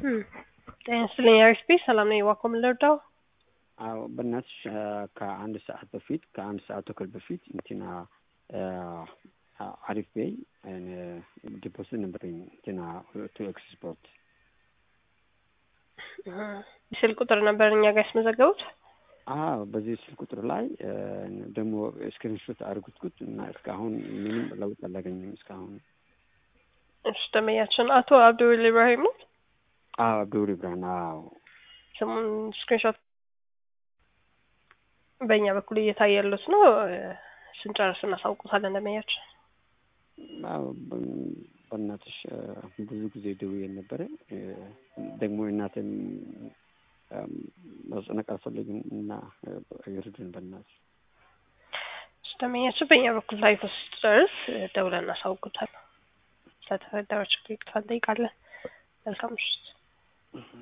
ጤና ይስጥልኝ አሪፍ ሰላም ነኝ። ዋኮ ምን ልርዳው? አዎ በእናትሽ ከአንድ ሰዓት በፊት ከአንድ ሰዓት ተኩል በፊት እንትና አሪፍ ቤይ ዲፖዚት ነበረኝ እንትና ቱ ኤክስፖርት ስልክ ቁጥር ነበር እኛ ጋር ያስመዘገቡት። አዎ በዚህ ስልክ ቁጥር ላይ ደግሞ ስክሪንሾት አድርጉትኩት እና እስካሁን ምንም ለውጥ አላገኘም እስካሁን። እሺ ደንበኛችን አቶ አብዱል ኢብራሂም ነው። አዎ አብዱል ኢብራሂም አዎ። ስሙን ስክሪንሾት በእኛ በኩል እየታየ ያሉት ነው። ስንጨርስ እናሳውቁታለን ደንበኛችን። አዎ በእናትሽ ብዙ ጊዜ ደውዬ ነበረ። ደግሞ እናትን ማስጨነቅ አልፈልግም እና ይርዱን በእናትሽ። ደንበኛችን በእኛ በኩል ላይ ስጨርስ ደውለን እናሳውቁታለን። ስለተፈጠረው ችግር ይቅርታ እንጠይቃለን። መልካም ምሽት።